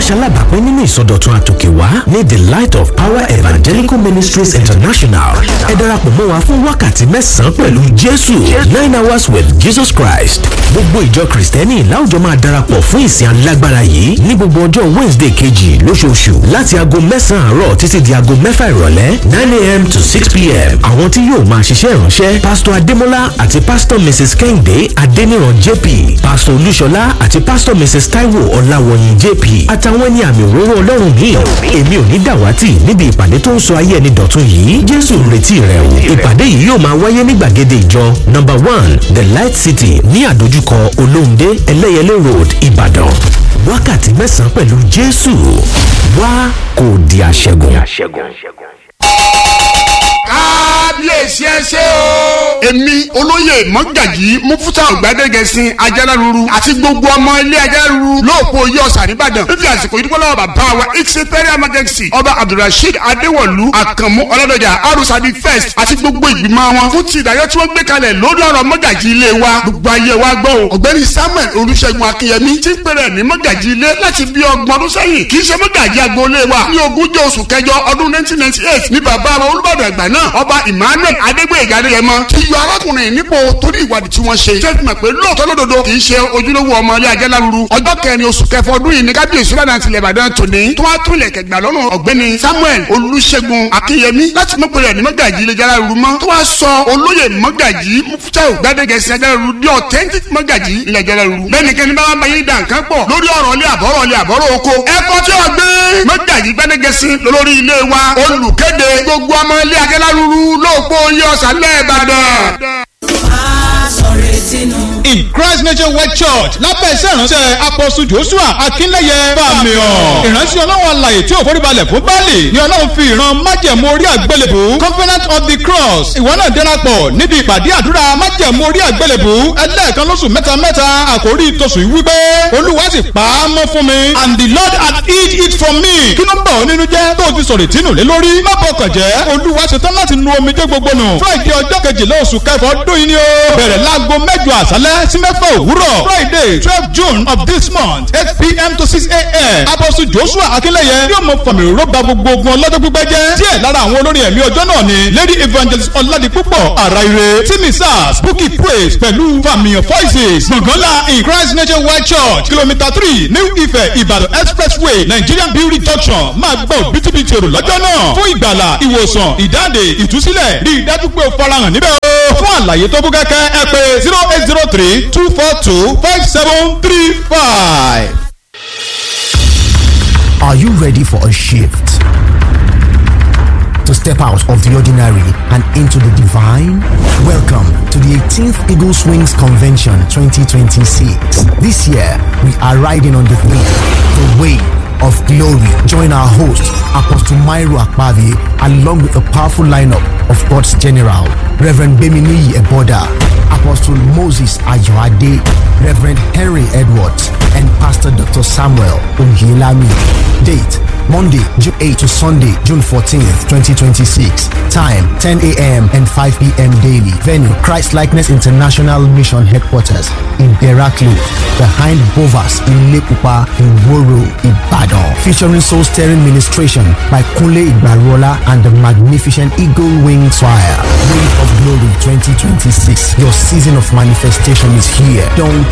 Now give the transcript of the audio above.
ṣalábàápín nínú ìsọdọ̀tun àtòkèwá ní the light of power evangelical ministries international ẹ darapọ̀ mọ́ wa fún wákàtí mẹ́sàn-án pẹ̀lú jésù nine hours with jesus christ gbogbo ìjọ kristẹni láwùjọ máa darapọ̀ fún ìsìn alágbára yìí ní gbogbo ọjọ́ wednesday kejì lóṣooṣù láti aago mẹ́sàn-án àárọ̀ títí di aago mẹ́fà ìrọ̀lẹ́ nine a.m. to six p.m. àwọn tí yóò máa ṣiṣẹ́ ìránṣẹ́ pásítọ̀ adémọ́lá àti pásítọ̀ mrs kẹ́hìndé adéníran jp pásítọ̀ olúṣọlá àti pásítọ̀ mrs taiwo ọláwọ̀yìn jp àtàwọn ẹni àmì òróró ọlọ́run míì èmi ò ní dàwátì níbi ìpàdé tó ń sọ ayé ẹni dọ̀tun yìí jésù ń retí rẹ o ìpàdé yìí yóò máa wáyé ní gbàgede ìjọ number one the light city ní àdójúkọ olóhùndé ẹlẹ́yẹlé road ìbàdàn wákàtí mẹ́sàn-án pẹ̀lú jésù wá kò di àṣẹgun. kábíyèsí ẹ ṣé o. èmi olóyè mọ́gàjì mufuta ọ̀gbádẹ́gẹ̀sìn ajáláruru àti gbogbo ọmọ ilé ajáláruru lóòpọ̀ oyè ọ̀sà nìbàdàn fífi àsìkò yìí dúpọ́lọ́wọ́ bàbá wa ìṣẹ́fẹ́rẹ́ emergency ọba abdulrasheed adéwọ̀lú àkànmú ọlọ́dọ̀jà arúsàbí first àti gbogbo ìgbìmọ̀ wọn fún ti ìdájọ́ tí wọ́n gbé kalẹ̀ lórí ọ̀rọ̀ mọ́gàjì ilé wa gbogbo ayé wa gbọ́ o ọ̀gbẹ́ni samuel olùṣègùn akínyẹmí ti ń pèrè ní mọ́gàjì ilé láti bí ọgbọ̀n ọdún sẹ́yìn kì í ṣe mọ́gàjì agboolé wa ní ogúnjọ́ oṣù kẹjọ ọdún nineteen ninety eight ní bàbá wa olùbàdàn àgbà náà ọba emmanuel adégbèyèga adéyẹmọ ti yọ arákùnrin nípò torí ìwádìí tí wọ́n ṣe ṣé fi mọ̀ pé lóòótọ́ lódodo kì í ṣe ojúlówó ọmọ ilé ajá láruru ọjọ́ kẹrin oṣù kẹfọ ọdún yìí ní kábíyèsí ládàá tilẹ̀ ìbàdàn tòní tó wá tún ilẹ̀ kẹgbà lọ́rùn ọ̀gbẹ́ni samuel olùṣègùn akínyẹmí láti mọ̀ pẹ̀lú ẹ̀ ní mọ́gàjì ilé ajá láruru mọ́ tó wá sọ olóyè mọ́gàjì mufutau gbadegẹsì ajá láruru di authentic mọ́gàjì ilé ajá láruru bẹ́ẹ̀nikẹ́ni bá wà báyìí dà nǹkan pọ̀ lórí ọ̀rọ̀ ilé àbọ̀rọ̀ ilé àbọ̀rọ̀ oko ẹ̀kọ́ tí ó gbé mọ́gàjì gbadegẹsì lórí ilé wa olùkéde gbogbo ọmọ ilé ajá láruru lóòpọ̀ oyè ọ̀sán lẹ́ẹ̀bàdàn in christ nationwide church lábẹ́ iṣẹ́ ìránṣẹ́ apọ́sù joshua akínlẹ́yẹ bàmíọ̀ ìránṣẹ́ ọlọ́run alàyè tí ò foríbalẹ̀ fún báàlì ni ọlọ́run fi ìran májẹ̀mú orí àgbélébù covenant of the cross ìwọ náà darapọ̀ níbi ìpàdé àdúrà májẹ̀mú orí àgbélébù ẹlẹ́ẹ̀kan lóṣù mẹ́ta mẹ́ta àkórí tóṣù yìí wípé olúwa sì pa á mọ́ fún mi and the lord had hid it from me kí ló ń bọ̀ ọ́ nínú jẹ́ tó o ti sọ̀rọ̀ ìtínú lé lórí má bọkàn jẹ́ olúwa ṣetán láti nu omijé gbogbo nù friday ọjọ́ kejìlá oṣù kẹfọ́ ọdún yìí ni ó bẹ̀rẹ̀ láago mẹ́jọ àṣálẹ́ sí mẹ́fà òwúrọ̀ friday twelve june of this month eight pm to six am apostle joshua akínlẹ̀yẹ yóò mọ fàmì rọ́bà gbogbo ogun ọlọ́dún pípẹ́ jẹ́ díẹ̀ lára àwọn olórin ẹ̀mí ọjọ́ náà ni lady evangelist ọ̀làdìpúpọ̀ àràire timi sars bukki praise pẹ̀lú fàmìyàn voices gbọ̀ngànlá in christ nationwide church kilometre three new ife ìbàdàn expressway nigerian beauty junction máa gbọ́ bìtìbìtì èrò lọ́jọ́ náà fún ìgbàlà ìwòsàn ìdáǹdè ìtúsílẹ̀ rí i dájú pé o farahàn níbẹ̀ o fún àlàyé tó kún kẹ́kẹ́ ẹ pé zero eight zero three two four two five seven three five. Are you ready for a shift? To step out of the ordinary and into the divine? Welcome to the 18th Eagle Swings Convention 2026. This year, we are riding on the theme, the way of glory. Join our host, Apostle Myro Akpavi, along with a powerful lineup of God's General, Reverend Bemini Eboda, Apostle Moses Ayoade, Reverend Henry Edwards, and Pastor Dr. Samuel Ungilami. Date Monday, June 8 to Sunday, June 14th, 2026. Time 10 a.m. and 5 p.m. daily. Venue Christ Likeness International Mission Headquarters in Beraklu, behind Bovas in Lekupa in Woro, Ibadan. Featuring soul stirring ministration by Kunle Igbarola and the magnificent Eagle Wing Choir. Wave of Glory 2026. Your season of manifestation is here. Don't